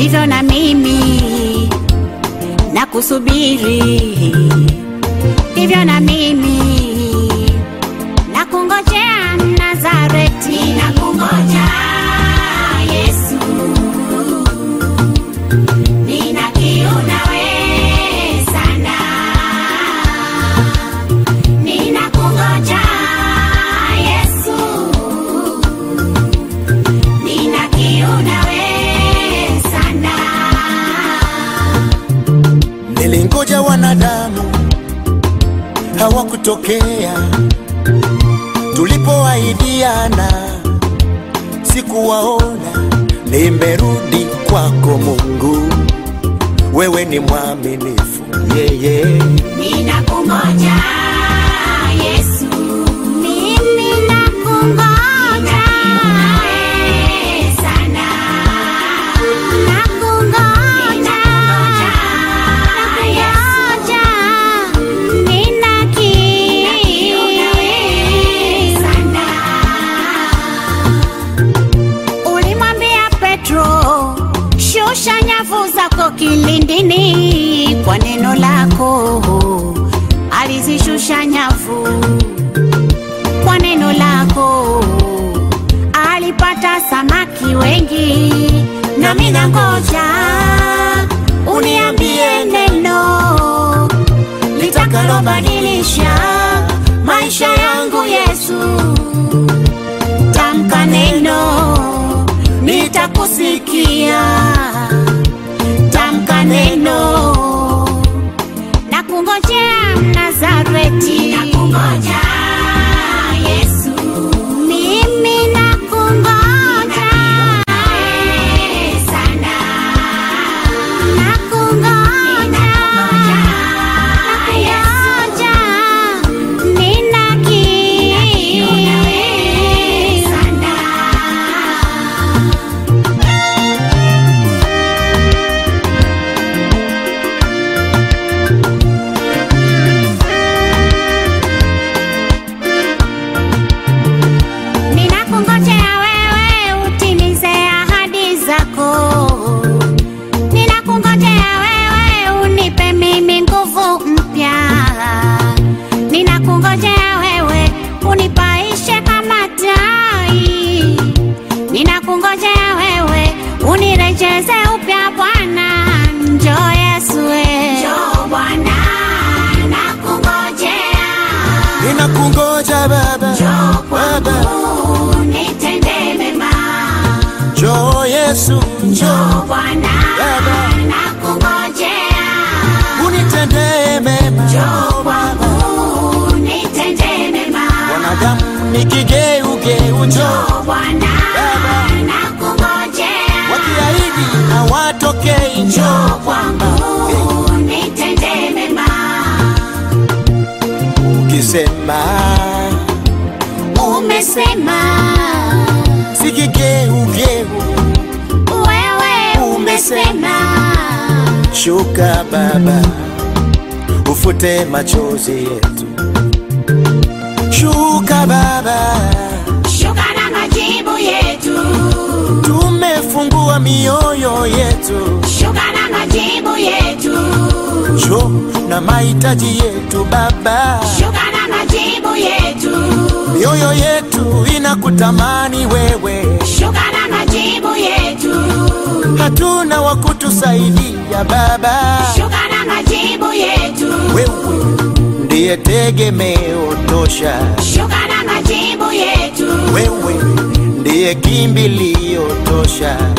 hivyo na mimi na kusubiri hivyo na mimi na kungojea Nazareti, na kungoja Yesu, nina kiu nawe sana, nina kungoja Yesu, nina kiu nawe sana. Nilingoja wanadamu hawakutokea, tulipoahidiana sikuwaona. Nimerudi kwako Mungu, wewe ni mwaminifu yeye. Ninakungoja Yesu, mimi nakungoja sana, nakungoja, nakungoja, nina kiu sana. Ulimwambia Petro, shusha nyavu zako kilindini kwa neno lako. Alizishusha nyavu kwa neno lako, alipata samaki wengi. Nami nangoja uniambie neno litakalobadilisha maisha yangu Yesu tamka neno, nitakusikia. Tamka neno, na kungojea Nazareti, na kungoja Yesu, mimi nakungoja sana, nakungoja, nakungoja, nina kiu sana. Ninakungojea wewe utimize ahadi zako. Ninakungojea wewe unipe mimi nguvu mpya. Ninakungojea wewe unipaishe kama tai. Ninakungojea wewe unirejeze upya Bwana. Njoo Yesu we. Njoo Bwana, nakungojea. Ninakungoja Baba, Njoo Baba, kwangu nitende mema. njoo Yesu, njoo Njoo Bwana, Baba. nakungojea. unitendee mema. Njoo kwangu nitende mema. Wanadamu ni kigeugeu, njoo Njoo Bwana, Baba. nakungojea. wakiahidi hawatokei, Njoo njoo kwangu nitende mema. ukisema Umesema si kigeugeu, wewe, umesema shuka Baba, ufute machozi yetu, shuka Baba, shuka na majibu yetu, tumefungua mioyo yetu, shuka na majibu yetu, njoo na mahitaji yetu Baba, shuka na majibu yetu, mioyo yetu inakutamani wewe, shuka na majibu yetu, hatuna wa kutusaidia Baba, shuka na majibu yetu, wewe ndiye tegemeo tosha, shuka na majibu yetu, wewe ndiye kimbilio tosha,